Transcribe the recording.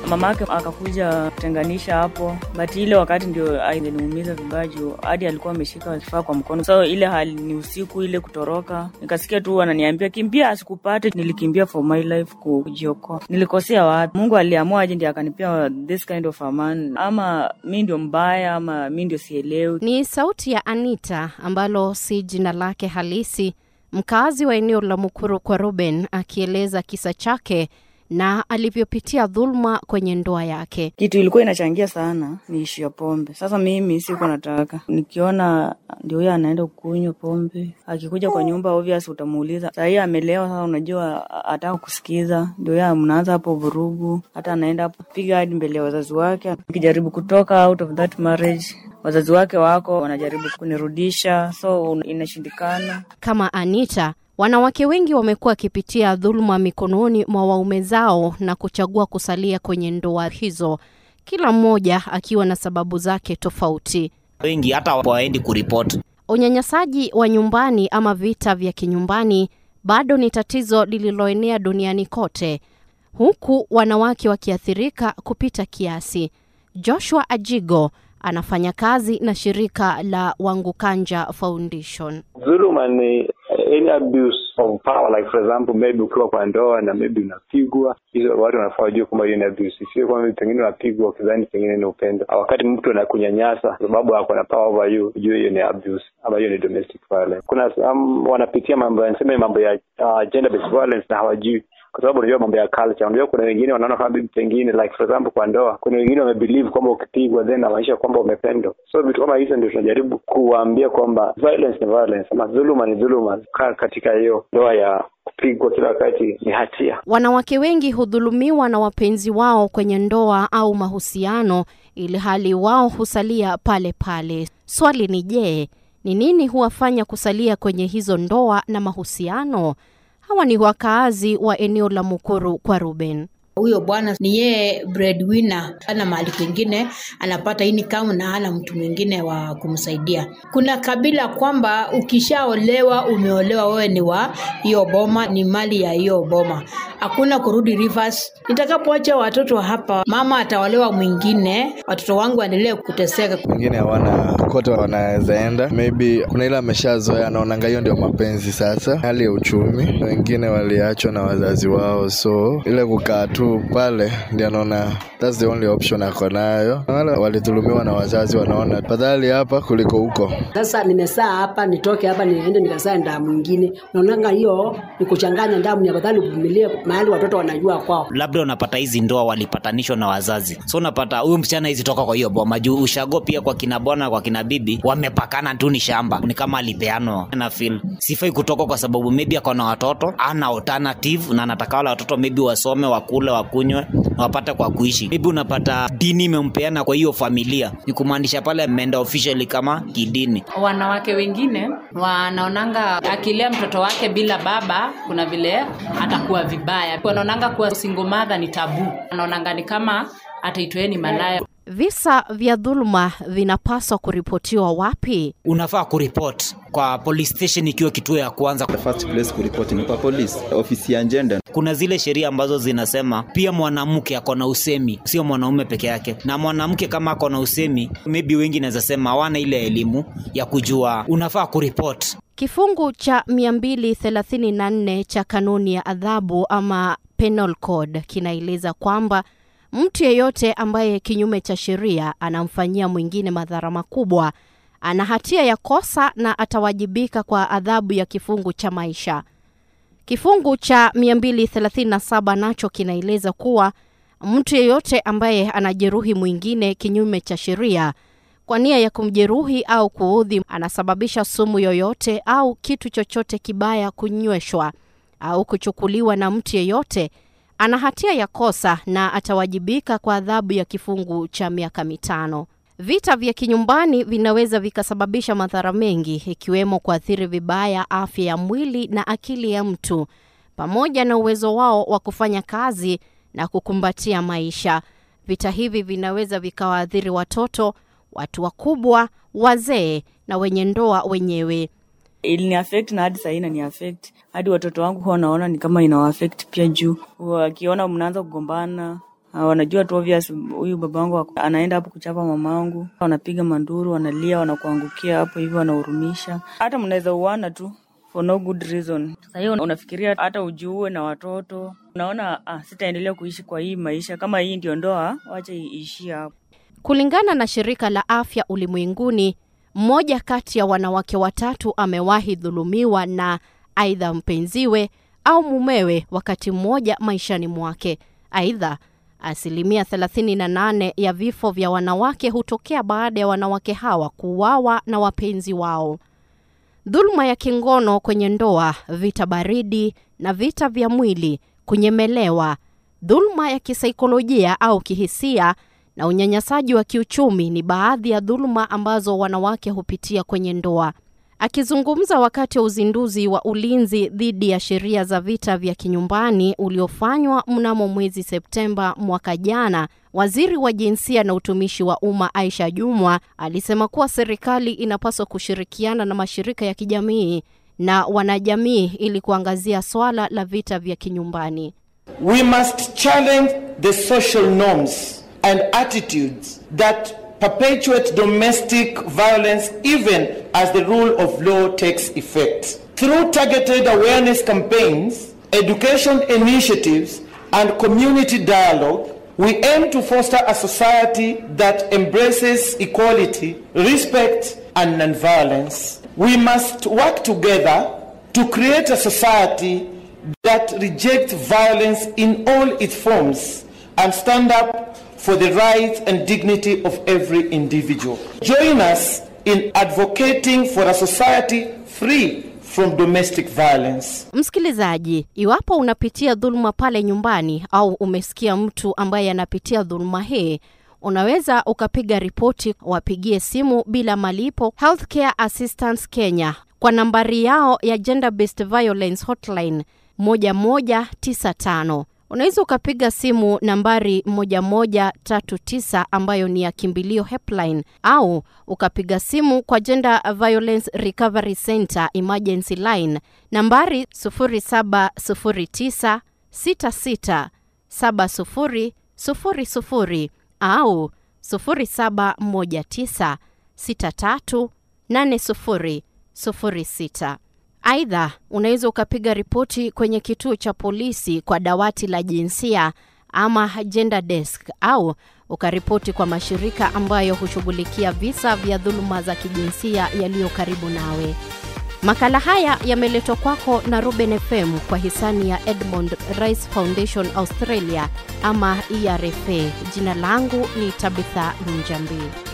mamake akakuja kutenganisha hapo, but ile wakati ndio aliniumiza vibaya juu hadi alikuwa ameshika kifaa kwa mkono. So ile hali ni usiku ile kutoroka, nikasikia tu wananiambia kimbia, asikupate. Nilikimbia for my life kujiokoa. Nilikosea wapi? Mungu aliamua aje ndio akanipea this kind of a man, ama mi ndio mbaya ama mi ndio sielewi. Ni sauti ya Anita ambalo si jina lake halisi, mkazi wa eneo la Mukuru kwa Ruben, akieleza kisa chake na alivyopitia dhuluma kwenye ndoa yake. Kitu ilikuwa inachangia sana ni ishu ya pombe. Sasa mimi sikuwa nataka, nikiona ndio huyo anaenda kunywa pombe, akikuja kwa nyumba obvious utamuuliza sahii amelewa. Sasa unajua ataka kusikiza, ndio huyo mnaanza hapo vurugu, hata anaenda hapo piga hadi mbele ya wazazi wake. Nikijaribu kutoka out of that marriage wazazi wake wako wanajaribu kunirudisha, so inashindikana. Kama Anita, wanawake wengi wamekuwa wakipitia dhuluma mikononi mwa waume zao na kuchagua kusalia kwenye ndoa hizo, kila mmoja akiwa na sababu zake tofauti. Wengi hata waendi kuripoti. Unyanyasaji wa nyumbani ama vita vya kinyumbani bado ni tatizo lililoenea duniani kote, huku wanawake wakiathirika kupita kiasi. Joshua Ajigo anafanya kazi na shirika la Wangukanja Foundation. Dhuluma ni any abuse of power like for example maybe ukiwa kwa ndoa na maybe unapigwa, hizo watu wanafaa wajue kwamba hiyo ni abuse, sio kwamba pengine unapigwa ukidhani pengine ni upendo. Wakati mtu anakunyanyasa kwa sababu ako na power over you, ujue hiyo ni abuse ama hiyo ni domestic violence. Kuna um, wanapitia mambo yanasema mambo ya uh, gender based violence na hawajui kwa sababu unajua mambo ya culture. Unajua kuna wengine wanaona kama bibi pengine like for example kwa ndoa, kuna wengine wamebelieve kwamba ukipigwa then inamaanisha kwamba umependwa. So vitu kama hizo ndio tunajaribu kuwaambia kwamba violence ni violence, ama dhuluma ni dhuluma. Kaa katika hiyo ndoa ya kupigwa kila wakati ni hatia. Wanawake wengi hudhulumiwa na wapenzi wao kwenye ndoa au mahusiano, ili hali wao husalia pale pale. Swali ni je, ni nini huwafanya kusalia kwenye hizo ndoa na mahusiano? Hawa ni wakaazi wa eneo la Mukuru kwa Ruben. Huyo bwana ni yeye breadwinner, ana mahali kwingine anapata income na hana mtu mwingine wa kumsaidia. Kuna kabila kwamba ukishaolewa, umeolewa, wewe ni wa hiyo boma, ni mali ya hiyo boma, hakuna kurudi reverse. Nitakapoacha watoto hapa, mama ataolewa mwingine, watoto wangu waendelee kuteseka. Wengine hawana kokote wanaweza enda, maybe kuna ile ameshazoea, anaonanga hiyo ndio mapenzi. Sasa hali ya uchumi, wengine waliachwa na wazazi wao, so ile kukaa tu pale ndio anaona that's the only option ako nayo. Wale walidhulumiwa na wazazi wanaona fadhali hapa kuliko huko. Sasa nimesaa hapa, nitoke hapa niende nikasaa ndaa mwingine. Naonanga hiyo ni kuchanganya damu, ni afadhali uvumilie mahali watoto wanajua kwao. Labda unapata hizi ndoa walipatanishwa na wazazi, so unapata huyu msichana hizi toka kwa hiyo boma juu ushago pia kwa kina bwana kwa kina bibi wamepakana tu, ni shamba, ni kama alipeanwa na feel sifai kutoka kwa sababu maybe ako na watoto, ana alternative na anataka wale watoto maybe wasome, wakule, wakunywe na wapate kwa kuishi. Maybe unapata dini imempeana kwa hiyo familia, ni kumaanisha pale ameenda officially kama kidini. Wanawake wengine wanaonanga akilea mtoto wake bila baba, kuna vile atakuwa vibaya. Wanaonanga kuwa single mother ni tabu, wanaonanga ni kama ataitweni malaya. Visa vya dhuluma vinapaswa kuripotiwa wapi? Unafaa kuripoti kwa police station ikiwa kituo ya kwanza. The first place kuripoti ni kwa polisi, ofisi ya gender. Kuna zile sheria ambazo zinasema pia mwanamke ako na usemi, sio mwanaume peke yake. Na mwanamke kama ako na usemi, maybe wengi naweza sema hawana ile elimu ya kujua unafaa kuripoti. Kifungu cha 234 cha kanuni ya adhabu ama penal code kinaeleza kwamba mtu yeyote ambaye kinyume cha sheria anamfanyia mwingine madhara makubwa ana hatia ya kosa na atawajibika kwa adhabu ya kifungu cha maisha. Kifungu cha 237 nacho kinaeleza kuwa mtu yeyote ambaye anajeruhi mwingine kinyume cha sheria kwa nia ya kumjeruhi au kuudhi, anasababisha sumu yoyote au kitu chochote kibaya kunyweshwa au kuchukuliwa na mtu yeyote ana hatia ya kosa na atawajibika kwa adhabu ya kifungu cha miaka mitano. Vita vya kinyumbani vinaweza vikasababisha madhara mengi ikiwemo kuathiri vibaya afya ya mwili na akili ya mtu pamoja na uwezo wao wa kufanya kazi na kukumbatia maisha. Vita hivi vinaweza vikawaathiri watoto, watu wakubwa, wazee na wenye ndoa wenyewe. ilini affect na hadi sahii inani affect hadi watoto wangu huwa naona ni kama inawa affect pia juu wakiona mnaanza kugombana Ah, wanajua tu obvious huyu babangu ako- anaenda hapo kuchapa mamangu, wanapiga manduru, wanalia, wanakuangukia hapo hivyo, wanahurumisha. Hata mnaweza uana tu for no good reason. Sasa hiyo unafikiria hata ujiue na watoto, unaona ah, sitaendelea kuishi kwa hii maisha, kama hii ndio ndoa, wacha iishie hapo. Kulingana na shirika la afya ulimwenguni, mmoja kati ya wanawake watatu amewahi dhulumiwa na aidha mpenziwe au mumewe wakati mmoja maishani mwake. Aidha, asilimia 38 ya vifo vya wanawake hutokea baada ya wanawake hawa kuuawa na wapenzi wao. Dhuluma ya kingono kwenye ndoa, vita baridi na vita vya mwili, kunyemelewa, dhuluma ya kisaikolojia au kihisia na unyanyasaji wa kiuchumi ni baadhi ya dhuluma ambazo wanawake hupitia kwenye ndoa. Akizungumza wakati wa uzinduzi wa ulinzi dhidi ya sheria za vita vya kinyumbani uliofanywa mnamo mwezi Septemba mwaka jana, waziri wa jinsia na utumishi wa umma Aisha Jumwa alisema kuwa serikali inapaswa kushirikiana na mashirika ya kijamii na wanajamii ili kuangazia swala la vita vya kinyumbani. We must challenge the social norms and attitudes that perpetuate domestic violence even as the rule of law takes effect. Through targeted awareness campaigns, education initiatives, and community dialogue, we aim to foster a society that embraces equality, respect, and nonviolence. We must work together to create a society that rejects violence in all its forms and stand up for the rights and dignity of every individual. Join us in advocating for a society free from domestic violence. Msikilizaji, iwapo unapitia dhuluma pale nyumbani au umesikia mtu ambaye anapitia dhuluma hii, unaweza ukapiga ripoti, wapigie simu bila malipo Healthcare Assistance Kenya kwa nambari yao ya Gender Based Violence Hotline 1195. Unaweza ukapiga simu nambari 1139 ambayo ni ya kimbilio helpline, au ukapiga simu kwa Gender Violence Recovery Center emergency line nambari 0709 66 7000 au 0719 63 8006. Aidha, unaweza ukapiga ripoti kwenye kituo cha polisi kwa dawati la jinsia ama gender desk au ukaripoti kwa mashirika ambayo hushughulikia visa vya dhuluma za kijinsia yaliyo karibu nawe. Makala haya yameletwa kwako na Ruben FM kwa hisani ya Edmond Rice Foundation Australia ama ERFA. Jina langu ni Tabitha Njambi.